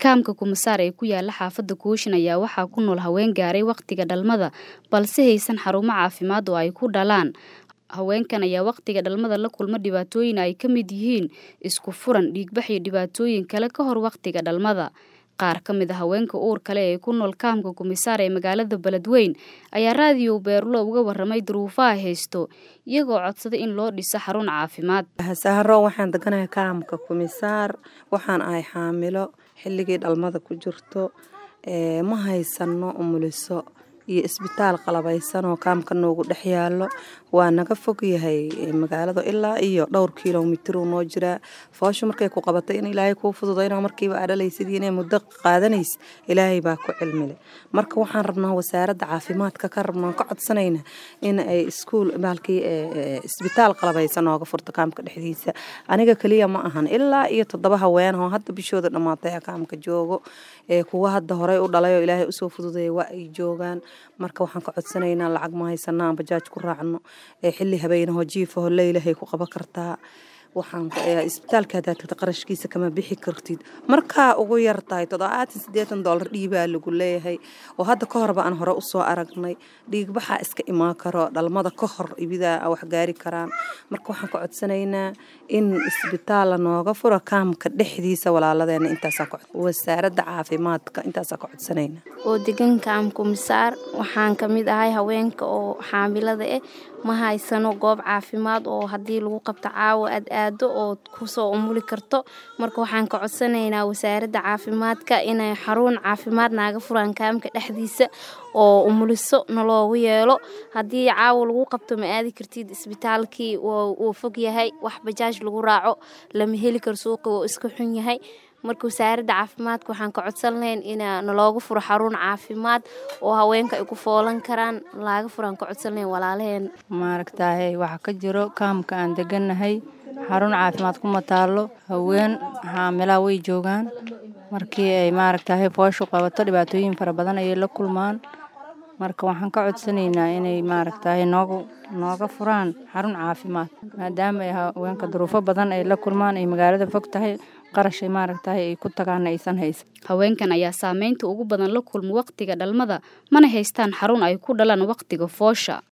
kaamka kumasaar ee ku yaala xaafadda kooshin ayaa waxaa ku nool haween gaaray wakhtiga dhalmada balse haysan xarumo caafimaad oo ay ku dhalaan haweenkan ayaa wakhtiga dhalmada la kulma dhibaatooyin ay ka mid yihiin isku furan dhiigbax iyo dhibaatooyin kale ka hor wakhtiga dhalmada qaar ka mid a haweenka uur kale ee ku nool kaamka kumisaar ee magaalada beledweyn ayaa raadiyo beerulo uga waramay duruufaha haysto iyagoo codsaday in loo dhiso xarun caafimaad saharo waxaan deganahay kaamka kumisaar waxaan ahay xaamilo xilligii dhalmada ku jirto ma haysano umuliso iyo isbitaal qalabaysan oo kaamka noogu dhex yaalo waa naga fog yahay magaalada ilaa iyo dhowr kilomitir uu noo jiraa fooshu markay ku qabatay in ilaahay kuu fududayna markiiba aa dhalaysidii inay muddo qaadanays ilaahay baa ku cilmile marka waxaan rabnaa wasaaradda caafimaadka ka rabnaa ka codsanayna in ay iskuul baalkii isbitaal qalabaysan nooga furto kaamka dhexdiisa aniga keliya ma ahan ilaa iyo toddoba haween oo hadda bishooda dhammaatay kaamka joogo kuwa hadda horey u dhalay oo ilaahay usoo fududeeya waa ay joogaan marka waxaan ka codsanaynaa lacag ma haysana aan bajaaj ku raacno xilli habeenaho jiifaho leylahay ku qaban kartaa waxaan isbitaalka hadaad tagta qarashkiisa kama bixi kartid markaa ugu yar tahay toddobaatan siddeetan doolar dhiibaa lagu leeyahay oo hadda ka horba aan hore usoo aragnay dhiigbaxaa iska imaan karo dhalmada ka hor ibidaa wax gaari karaan marka waxaan ka codsanaynaa in isbitaalla nooga furo kaamka dhexdiisa walaaladeena intaasaa wasaaradda caafimaadka intaasaa ka codsanayna oo degan kaamka misaar waxaan ka mid ahay haweenka oo xaamilada ah ma haysano goob caafimaad oo haddii lagu qabto caawa aad aado oo kusoo umuli karto marka waxaan ka codsanaynaa wasaaradda caafimaadka inay xarun caafimaad naaga furaan kaamka dhexdiisa oo umuliso naloogu yeelo haddii caawa lagu qabto ma aadi kartid isbitaalkii wuu fog yahay wax bajaaj lagu raaco lama heli karo suuqi wuu iska xun yahay marka wasaaradda caafimaadka waxaan ka codsan lahayn in nalooga furo xarun caafimaad oo haweenka ay ku foolan karaan laaga furaan ka codsan lahayn walaalaheen maaragtaaye waxaa ka jiro kaamka aan degannahay xarun caafimaad kuma taallo haween xaamilaa way joogaan markii ay maaragtaaye fooshu qabato dhibaatooyin fara badan ayay la kulmaan marka waxaan ka codsanaynaa inay maaragtaaye noogu nooga furaan xarun caafimaad maadaama ay haweenka duruufo badan ay la kulmaan ay magaalada fog tahay qarashay maaragtahay ay ku tagaana aysan haysan haweenkan ayaa saameynta ugu badan la kulma wakhtiga dhalmada mana haystaan xarun ay ku dhalaan wakhtiga foosha